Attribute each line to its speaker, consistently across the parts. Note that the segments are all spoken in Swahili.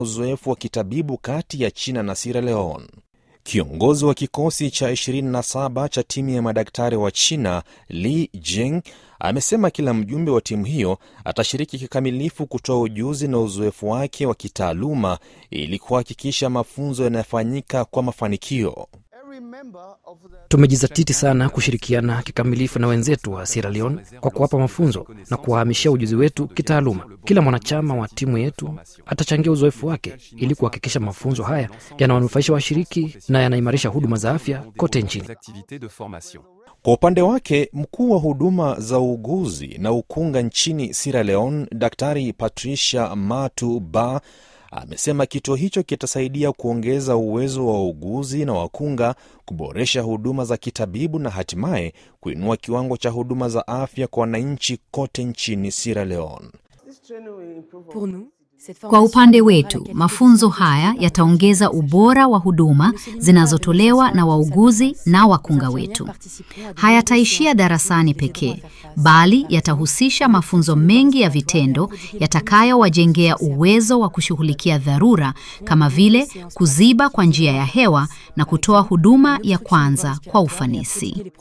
Speaker 1: uzoefu wa kitabibu kati ya China na Sierra Leone. Kiongozi wa kikosi cha 27 cha timu ya madaktari wa China Li Jing amesema kila mjumbe wa timu hiyo atashiriki kikamilifu kutoa ujuzi na uzoefu wake wa kitaaluma ili kuhakikisha mafunzo yanayofanyika kwa mafanikio.
Speaker 2: Tumejizatiti sana kushirikiana kikamilifu na wenzetu wa Sierra Leone kwa kuwapa mafunzo na kuwahamishia ujuzi wetu kitaaluma. Kila mwanachama wa timu yetu atachangia uzoefu wake ili kuhakikisha mafunzo haya yanawanufaisha washiriki na yanaimarisha huduma za afya kote nchini.
Speaker 1: Kwa upande wake mkuu wa huduma za uuguzi na ukunga nchini Sierra Leone, Daktari Patricia Matu Ba amesema kituo hicho kitasaidia kuongeza uwezo wa wauguzi na wakunga, kuboresha huduma za kitabibu na hatimaye kuinua kiwango cha huduma za afya kwa wananchi kote nchini Sierra Leone.
Speaker 3: Kwa upande wetu, mafunzo haya yataongeza ubora wa huduma zinazotolewa na wauguzi na wakunga wetu. Hayataishia darasani pekee, bali yatahusisha mafunzo mengi ya vitendo yatakayowajengea uwezo wa kushughulikia dharura kama vile kuziba kwa njia ya hewa na kutoa huduma ya kwanza kwa ufanisi.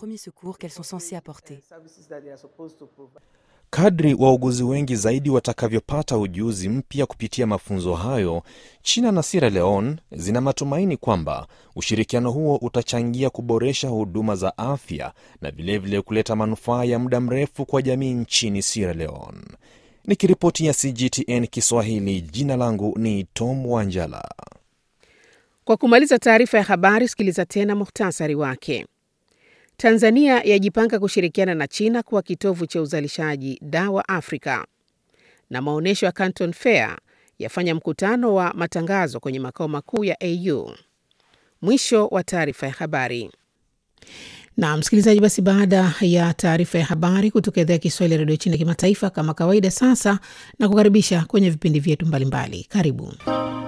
Speaker 1: Kadri wauguzi wengi zaidi watakavyopata ujuzi mpya kupitia mafunzo hayo, China na Sierra Leone zina matumaini kwamba ushirikiano huo utachangia kuboresha huduma za afya na vilevile kuleta manufaa ya muda mrefu kwa jamii nchini Sierra Leone. Nikiripoti ya CGTN Kiswahili, jina langu ni Tom Wanjala.
Speaker 4: Kwa kumaliza taarifa ya habari, sikiliza tena muhtasari wake. Tanzania yajipanga kushirikiana na China kuwa kitovu cha uzalishaji dawa Afrika. Na maonyesho ya Canton Fair yafanya mkutano wa matangazo kwenye makao makuu ya AU. Mwisho wa taarifa ya habari. Na msikilizaji, basi baada ya taarifa ya habari kutoka idhaa ya Kiswahili ya redio China kimataifa, kama kawaida, sasa na kukaribisha kwenye vipindi vyetu mbalimbali. Karibu.